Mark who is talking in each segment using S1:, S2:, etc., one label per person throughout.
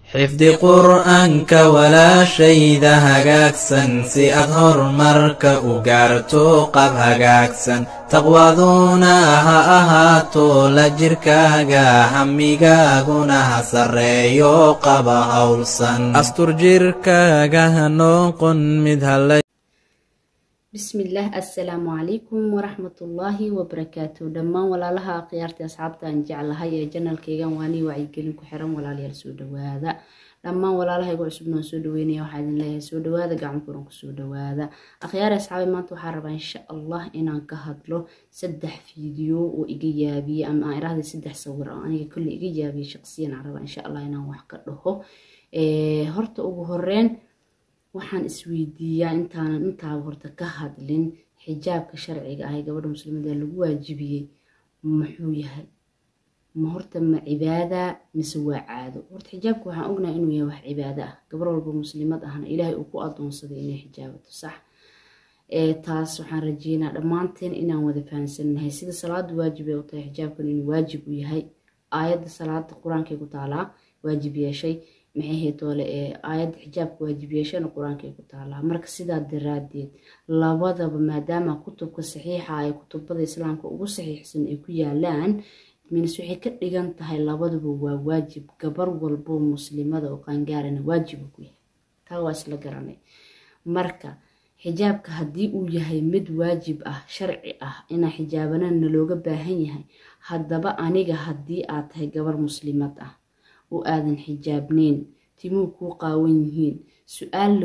S1: xifdi qur'aanka walaashayda hagaagsan si aad horumarka u gaarto qab hagaagsan taqwaduna ha ahaato la jirkaaga hamigaaguna ha sarreeyo qaba howlsan astur jirkaaga ha noqon mid hala
S2: bismillaah assalaamu calaykum waraxmatullaahi wabarakaatu dhammaan walaalaha akhyaarta asxaabta aan jeclahay ee janalkaygan waanii wacyigelin ku xiran walaalayaal soo dhawaada dhammaan walaalahaygu cusubna waan soo dhaweynaya waxaa idin leeyahay soo dhawaada gacmo furan kusoo dhawaada akhyaar asxaabi maanta waxaa rabaa insha allah inaan ka hadlo saddex fiideo oo iga yaabiyey ama aan irahday saddex sawir oo aniga kolle iga yaabiyey shaqsiyan aan rabaa insha allah inaan wax ka dhaho horta ugu horeyn waxaan isweydiiyaa intaanan intaaba horta ka hadlin xijaabka sharciga ah ee gabadha muslimada lagu waajibiyey muxuu yahay ma horta ma cibaada mise waa caado horta xijaabka waxaan ognahay inuu yahay wax cibaado ah gabar walba muslimad ahna ilaahay uu ku adoonsaday inay xijaabato sax taas waxaan rajeynaa dhammaanteen inaan wada fahansanahay sida salaada waajib ay u tahay xijaabkan inuu waajib u yahay aayadda salaada qur-aankay ku taalaa waajib yeeshay maxay haytoole ee aayadda xijaabka waajib yeeshana qur-aankay ku taalaa marka sidaa daraadeed labadaba maadaama kutubka saxiixa ay kutubada islaamka ugu saxiixsan ay ku yaalaan minis waxay ka dhigan tahay labaduba waa waajib gabar walbo muslimada oo qaangaarana waajiba ku yahay taa waa isla garanay marka xijaabka haddii uu yahay mid waajib ah sharci ah inaa xijaabanana looga baahan yahay haddaba aniga haddii aad tahay gabar muslimad ah oo aadan xijaabneyn timuhu kuu qaawan yihiin su-aal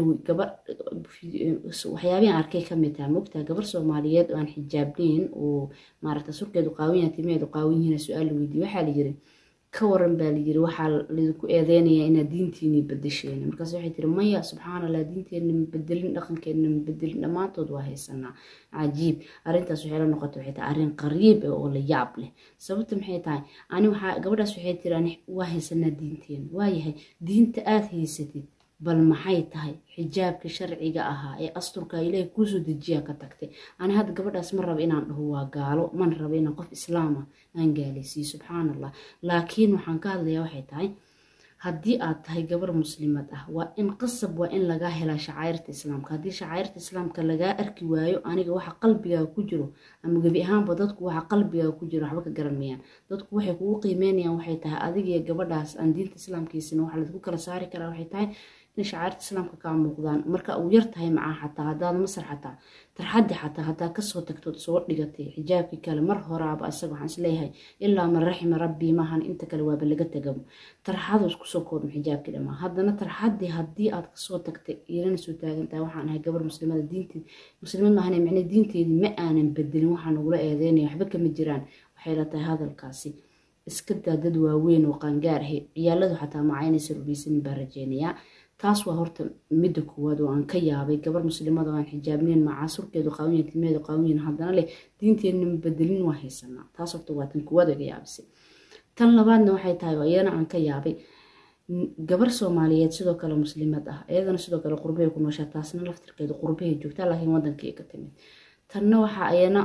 S2: waxyaabihan arkay kamid taha mogtaa gabar soomaaliyeed oo aan xijaabneyn oo maaragta surkeedu qaawan yaha timaheedu qaawan yihiin su-aal la weydiiye waxaa la yiri ka waran baa layiri waxaa laydinku eedeynaya inaad diintiinii bedesheen markaas waxay tiri maya subxaan allah diinteenna ma bedelin dhaqankeenna ma bedelin dhammaantood waa haysanaa cajiib arrintaas waxay la noqotay waxay tahay arrin qariib ah oo la yaab leh sababta maxay tahay ani waxaa gabadhaas waxay tiri ani waa haysanaa diinteena waayahay diinta aad haysatid bal maxay tahay xijaabka sharciga ahaa ee asturka ilaahay kuusoo dejiyaa ka tagtay ani hadda gabadhaas ma raba inaan dhaho waa gaalo mana raba inaan qof islaama aan gaalaysiiyo subxaan allah laakiin waxaan ka hadlayaa waxay tahay haddii aad tahay gabar muslimad ah waa in qasab waa in lagaa helaa shacairta islaamka haddii shacairta islaamka lagaa arki waayo aniga waxa qalbigaa ku jiro ama gebi ahaanba dadku waxa qalbigaa ku jiro waxba ka garanmayaan dadku waxay kugu qiimeynayaan waxay tahay adigiyo gabadhaas aan diinta islaamkiisana waxa laisku kala saari karaa waxay tahay in shacairta islaamka kaa muuqdaan marka uu yar tahay macaa xataa haddaad masar xataa tarxaddi xataa haddaa kasoo tagtood soo dhigatay xijaabkii kale mar horaaba isaga waxaan isleeyahay ilaa man raxima rabbii maahan inta kale waaba laga tagabo tarxadu iskusoo koobma xijaabkii dhamaa haddana tarxaddii haddii aad kasoo tagtay ilana soo taagantahay waxaan ahay gabar muslimada diinteed muslimad maahan micne diinteedii ma aanan bedelin waxaa nagula eedeynaya waxba kama jiraan waxay la tahay hadalkaasi iska daa dad waaweyn oo qaangaar ahe ciyaaladu xataa macaynaysa rubaysanin baa rajeynayaa taas waa horta midda koowaad oo aan ka yaabay gabar muslimada oo aan xijaabneyn macaa surkeedu qaawiyan timeedu qaawiyan haddana leh diinteenna ma bedelin waa haysanaa taas horta waa tan koowaad iga yaabisay tan labaadna waxay tahay oo iyana aan ka yaabay gabar soomaaliyeed sidoo kale muslimad ah iyadana sidoo kale qurbahay ku nooshaa taasna laftirkeedu qurbahay joogtaa laakiin wadankii ka timid tanna waxaa ayana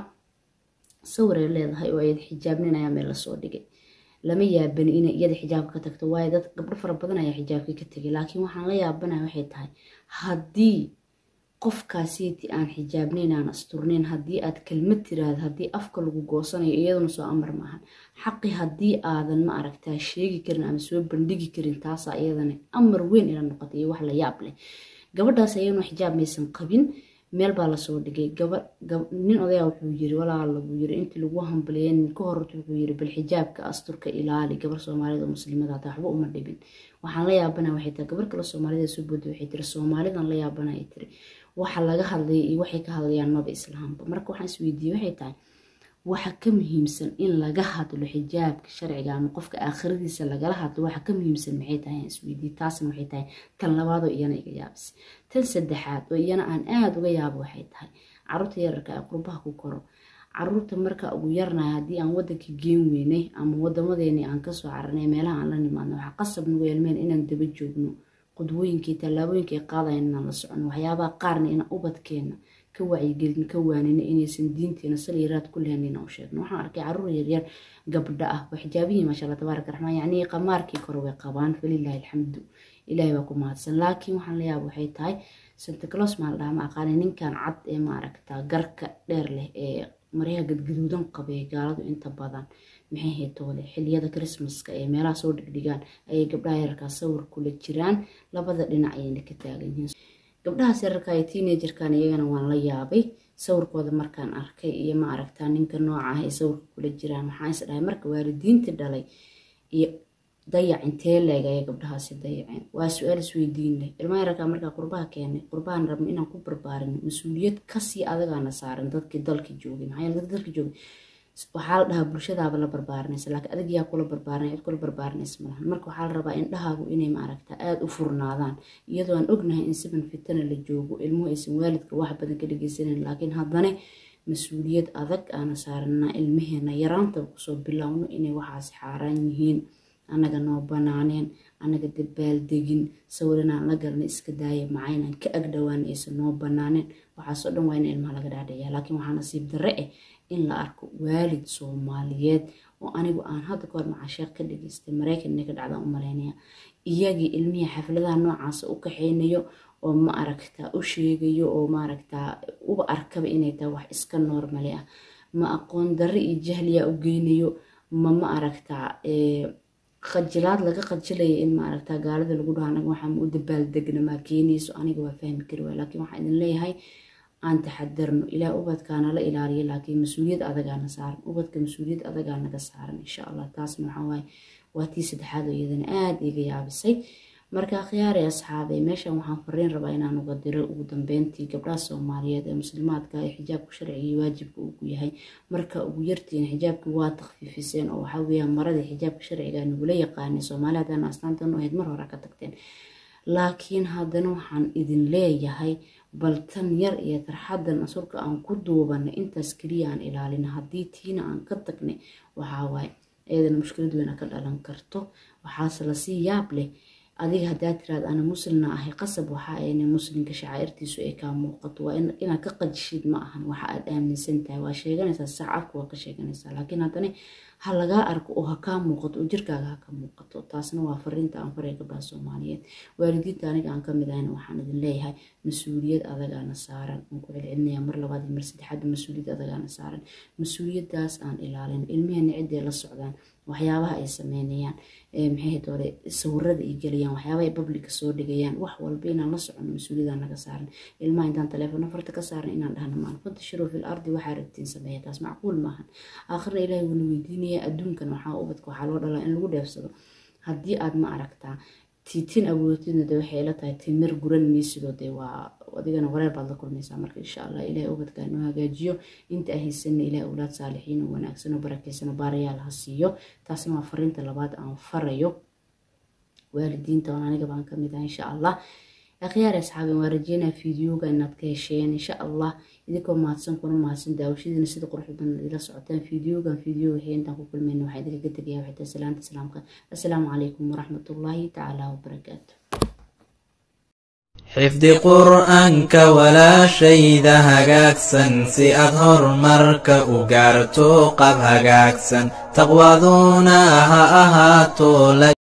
S2: sawiray leedahay oo ayad xijaabnin ayaa meel lasoo dhigay lama yaabani inay iyada xijaabka ka tagto waayo dad gabdho fara badan ayaa xijaabkii ka tegay laakiin waxaan la yaabanaya waxay tahay haddii qofkaasiiti aan xijaabnayn aan asturnayn haddii aad kelmad tiraahdo haddii afka lagu goosanayo iyaduna soo amar maahan xaqi haddii aadan ma aragtaa sheegi karin ama soo bandhigi karin taasaa iyadana amar weyn ila noqotay iyo wax la yaab leh gabadhaas ayaduna xijaab maysan qabin meel baa lasoo dhigay nin odayaa wuxuu yiri walaala buu yiri intii lagu hambaliyeen ka hor wuxuu yiri bal xijaabka asturka ilaali gabar soomaalida oo muslimada hata waxba uma dhibin waxaan la yaabana waxay tahay gabar kale soomaalida soo booda waxay tiri soomaalidan la yaabana ay tiri waxa laga hadlaya iyo waxay ka hadlayaan maba islaamba marka waxaan isweydiiyey waxay tahay waxa ka muhiimsan in laga hadlo xijaabka sharciga ama qofka aakhiradiisa lagala hadlo waxa ka muhiimsan maxay tahay aan isweydiiyey taasna waxay tahay tan labaadoo iyana iga yaabisay tan saddexaad oo iyana aan aada uga yaabo waxay tahay caruurta yararka ee qurbaha ku koro caruurta marka ugu yarnahay haddii aan wadanka geen weynay ama wadamadeeni aan kasoo cararnay meelaha aan la nimaadno waxaa qasab nagu yeelmeen inaan daba joogno qudwooyinkii tallaabooyinkii qaadayan inaan la socono waxyaabaha qaarna inaan ubadkeena ka wacyigelin ka waanina inaysan diinteena saliiraad ku lehanin u sheegno waxaan arkay caruur yaryar gabdha ah waa xijaabihii maasha allah tabaaraka raxmaan yacnii qamaarkii kore way qabaan falilaahi alxamdu ilaahay baa ku mahadsan laakiin waxaan la yaaba waxay tahay santa clos maa la dhaha ma aqaani ninkan cad ee maaragta garka dheer leh ee maryaha gadgaduudan qabay gaaladu inta badan maxay haytoole xiliyada christmaska ee meelaha soo dhigdhigaan ayay gabdhaha yararkaa sawir kula jiraan labada dhinac ayayna ka taagan yihiin gabdhahaas yararka ee teenagerkan iyagana waan la yaabay sawirkooda markaan arkay iyo ma aragtaa ninka nooca ah ee sawirka kula jiraan maxaa is dhahay marka waalidiintii dhalay iyo dayac intee leeg ayay gabdhahaasi dayaceen waa su-aal isweydiin leh ilmaha yararkaa markaa qurbaha keenay qurbahan rabna inaan ku barbaarin mas-uuliyad kasii adagaana saaran dadkii dalka joogay maxaa yeele dadka dalka joogay waxaa la dhahaa bulshadaaba la barbaarinaysa laakiin adig yaa kula barbaarinaya cid kula barbaarinaysa malahan marka waxaa la rabaa indhahaagu inay maaragta aada u furnaadaan iyadoo aan ognahay in siban fitana la joogo ilmuhu aysan waalidka wax badan ka dhageysanan laakiin haddana mas-uuliyad adag aana saaranaa ilmaheena yaraantaba kusoo bilowno inay waxaasi xaaraan yihiin annaga noo banaaneen annaga dabaaldegin sawir inaan la galna iska daaya macaynaan ka agdhowaan aysan noo banaaneen waxaasoo dhan waa in ilmaha laga dhaadhiciya laakiin waxaa nasiib darre ah in la arko waalid soomaaliyeed oo anigu aan hadda kahor macasheeq ka dhageystay maraykanna ka dhacdaan u malaynaya iyagii ilmihii xafladaha noocaasa u kaxeynayo oo ma aragtaa u sheegayo oo maaragtaa uba arkaba inay tahay wax iska noormali ah ma aqoon darre iyo jahliyaa u geynayo ma ma aragtaa khajilaad laga khajilaya in maaragtaa gaalada lagu dhaho anaga waxaa ma u dabaaldegna maa keenayso aniga waa fahmi kari waay laakiin waxaan idin leeyahay aan taxadarno ilaa ubadkaana la ilaaliyo laakiin mas-uuliyad adagaana saaran ubadka mas-uuliyad adagaa naga saaran insha allah taasna waxaa waaye waa tii saddexaad oo iyadana aada iga yaabisay marka khiyaarey asxaabay meeshan waxaan fariin rabaa inaan uga diro ugu dambeyntii gabdhaha soomaaliyeed ee muslimaadka ee xijaabka sharciga iyo waajibka ugu yahay marka ugu yartiin xijaabkii waa takfiifiseen oo waxaa weeyaan maradii xijaabka sharciga nagula yaqaanay soomaali haddana astaantan u ahayd mar hore ka tagteen laakiin haddana waxaan idin leeyahay bal tan yar iyo tarxadan asurka aan ku duubanay intaas keliya aan ilaalina haddii tiina aan ka tagnay waxaa waaye eedana mushkilad weyn ka dhalan karto waxaase lasii yaab leh adiga haddaa tiraad ana muslina ahay qasab waxa ayna muslimka shacaa'irtiisu ay kaa muuqato waa inaad ka qajishid ma ahan waxa aad aaminsan tahay waa sheeganaysaa saacadku waa ka sheeganaysaa laakiin haddana ha lagaa arko oo ha kaa muuqato oo jirkaaga ha ka muuqato taasna waa fariinta aan faray gabdhaha soomaaliyeed waalidiinta aniga aan kamid ahayna waxaan idin leeyahay mas-uuliyad adagaana saaran aan ku celcelinaya mar labaad iyo mar saddexaad mas-uuliyad adagaana saaran mas-uuliyadaas aan ilaalin ilmeheena ciday la socdaan waxyaabaha ay sameynayaan maxay doore sawirada ay gelayaan waxyaabaha ay babliga soo dhigayaan wax walba inaan la socono mas-uuliyada naga saaran ilmaha intaan taleefona farta ka saaran inaan dhahno maan fantashiruu fil ardi waxaa rabtiin sameeya taas macquul maahan aakhirna ilaahay wuuna weydiinaya adduunkan waxaa ubadka waxaa loo dhalaa in lagu dheefsado haddii aad ma aragtaa tiitin awoodidna de waxay ila tahay timir guran maysidoo dee waa adigana wareer baad la kulmaysaa marka insha allah ilahay ubadkaa noo hagaajiyo inta ahaysanna ilahay awlaad saalixiin oo wanaagsan oo barakeysan oo baarayaal ha siiyo taasna waa fariinta labaad aan farayo waalidiinta oon aniga baan kamid ah insha allah akhyaar asxaaben waa rajeynaa fideoga inaad ka hesheen insha allah idinkoo mahadsan kuna mahadsan daawashadiina sida quruxda badan ila socotaan fideogan fideo wixii intaan ku kulmayna waxaa idinkaga tegaya waxay salaanta islaamka assalaamu calaykum waraxmatullaahi tacaala wabarakaatu
S1: xifdi qur'aanka walaashayda hagaagsan si aad horumarka u gaarto qab hagaagsan taqwaduna ha ahaato